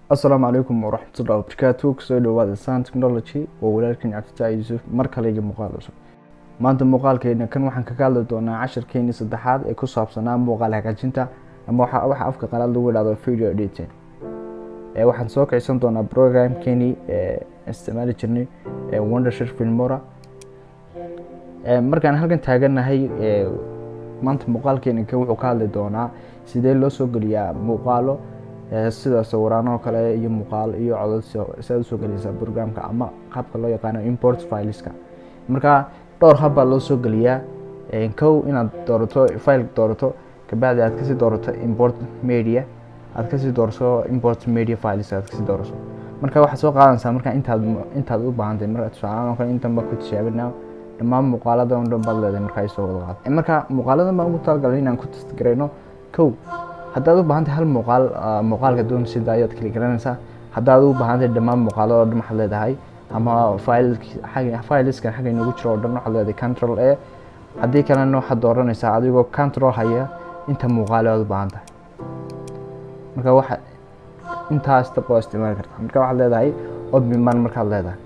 asalaamu calaykum waraxmatullahi wabarakaatu kusoo dhawaada san technology waa walaalkan cabditaa yuusuf mar kale iyo muuqaal cusub maanta muuqaalkeena kan waxaan kaga hadli doonaa cashirkeeni saddexaad ee ku saabsanaa muuqaal hagaajinta ama waxa waxa afka qalaad lagu idhahdo video editing ee waxaan soo kicsan doonaa programkeeni ee isticmaali jirnay ee wondershare filmora ee markaan halkan taaganahay ee maanta muuqaalkeena kan wuxuu ka hadli doonaa sidee loo soo geliyaa muuqaalo sida sawiraanoo kale iyo muuqaal iyo codod si aad usoo geliysaa programka ama qaabka loo yaqaano import fileska marka dhowr hab baa loo soo geliyaa kow inaad doorato file doorato kabacdi aad kasii doorato import media aad kasii doorato import media files aad kasii doorato marka waxaad soo qaadanaysaa marka intaad intaad u baahantay marka tusaalahaan oo kale intan baa ku tijaabinaa dhammaan muuqaalada oo dhan baad leedahay marka ay soo wada qaad marka muuqaaladan baan ugu talagalay inaan ku testgarayno kow haddaad u baahantahay hal muuqaal muuqaalka doon sida ayaad kali garanaysaa haddaad u baahantahay dhammaan muuqaalada oo dhan waxaad leedahay ama fileskan xagga inagu jiro oo dhan waxaad leedahay control a haddii kalena waxaad dooranaysaa adigoo control haya inta muuqaale aad u baahan tahay marka waxa intaas tab waa isticmaali kartaa marka waxaad leedahay odmiman markaad leedahay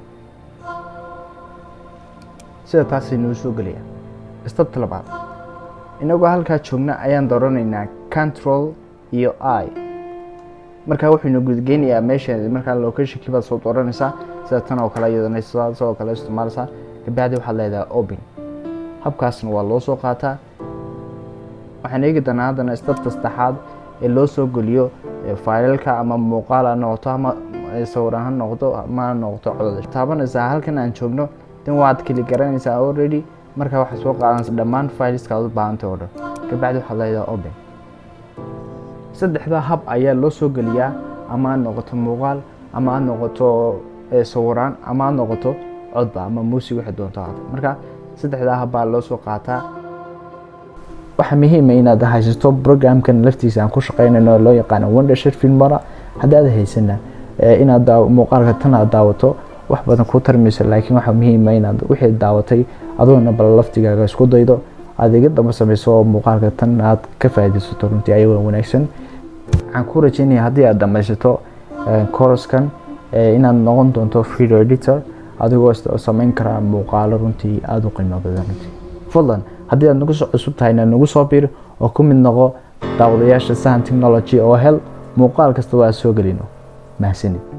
sida taas inuu soo gelaya stabta labaad inagoo halkaa joogna ayaan dooranaynaa control iyo i markaa wuxuuna gudgeynayaa meesha markaa locationkii baad soo dooranaysaa sida tan oo kale iyadana sidoo kale isticmaalaysaa kabacdi waxaad leedahay open habkaasna waa loo soo qaataa waxaan eegi doonaa haddana istabta saddexaad ee loo soo geliyo failalka ama muuqaal ha noqoto ama sawiraan ha noqdo ama ha noqoto codod taabanaysaa halkan aan joogno dan waad keli garanaysaa already markaa waxaad soo qaadanaysa dhammaan fileska aad u baahantay oo dhan kabacdi waxaad leedahay open saddexda hab ayaa loo soo geliyaa ama aad noqoto muuqaal ama aad noqoto sawiraan ama aad noqoto codba ama muusig waxay doonto ahaata marka saddexdaa hab baa loo soo qaataa waxaa muhiima inaad haysato programkan laftiisa aan ku shaqeynayno loo yaqaano wondershare filmora haddaad haysana inaad muuqaalka tan aad daawato wax badan ku tarmayso laakiin waxaa muhiima inaad wixii daawatay adoona bal laftigaaga isku daydo aad iga damba samayso oo muuqaalka tan aad ka faaidaysato runtii ayagoo wanaagsan waxaan ku rajeynaya haddii aad dhamaysato coroskan inaad noqon doonto video editor adigoo samayn karaa muuqaalo runtii aada u qiimo badan runtii fadlan haddii aad nagu soo cusub tahayna nagu soo bir oo ku mid noqo daawadayaasha sahan technology oo hel muuqaal kasta waa soo gelino mahadsanid